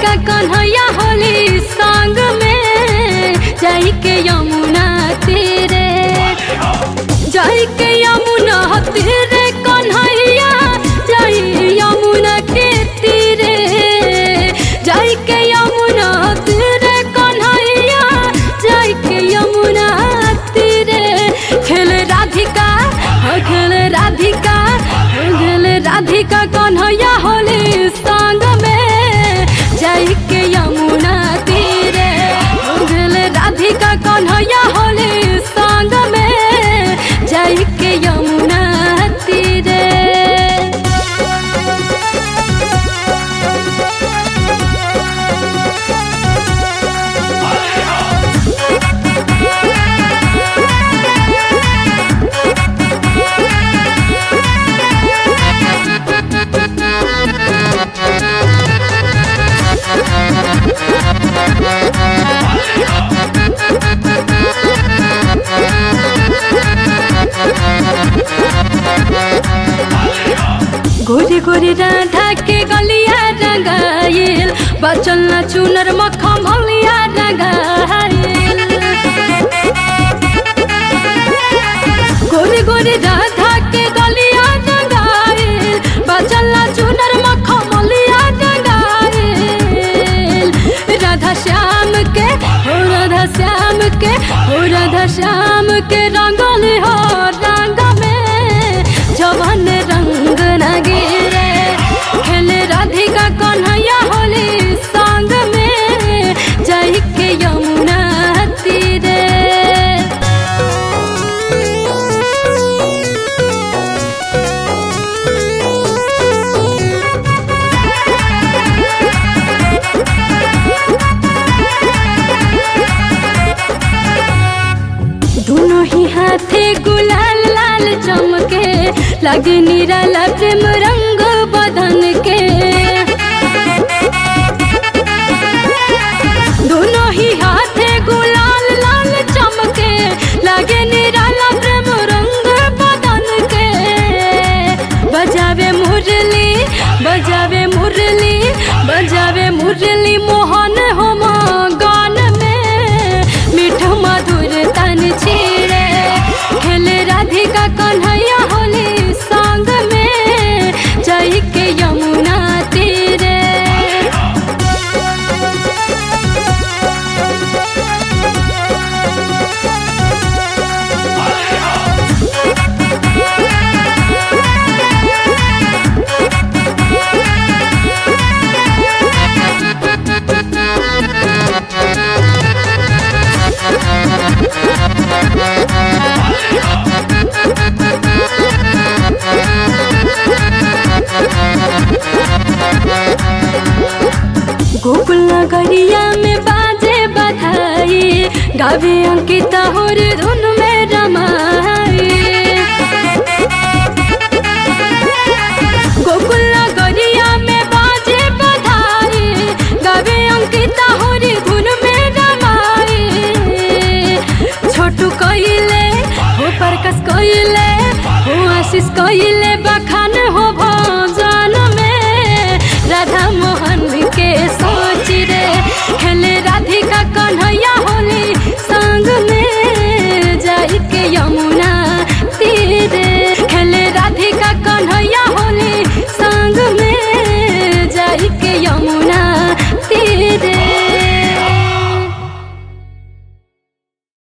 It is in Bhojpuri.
राधिका कन्हैया होली संग में जाई के यमुना तीरे जाई के यमुना तीरे कन्हैया जाई यमुना के तीरे जाई के यमुना तीरे कन्हैया जाई के यमुना तीरे खेल राधिका हो खेल राधिका हो खेल राधिका कन्हैया होली संग में जाई के यमुना तीरे हो खेल राधिका कन्हैया होली संग में जाई के यमुना तीरे गोरी गोरी राधा के गलिया रंगाइल बचल न चुनर मखम हलिया रंगाइल गोरी गोरी राधा के गलिया रंगाइल बचल न चुनर मखम हलिया रंगाइल राधा श्याम के हो राधा श्याम के हो राधा श्याम के रंगल हो रंग में जवन रंग न गिरे खेले राधिका कन्हैया होली संग में जाई के यमुना तीरे दोनों ही हाथे गुलाल लाल चमके लगे निराला प्रेम रंग बदन के दोनों ही हाथे गुलाल लाल चमके लगे निराला प्रेम रंग बदन के बजावे मुरली बजावे मुरली बजावे मुरली मोहन होम गान में मीठ मधुर तन छीरे खेले राधिका कन्हैया होली संग में जाई के यमुना तीरे गोकुल नगरिया में बाजे बधाई गावे अंकिता होर धुन में रमाई गोकुल नगरिया में बाजे बधाई गावे अंकिता होर धुन में रमाई छोटू कइले हो प्रकाश कइले हो आशीष कइले बखा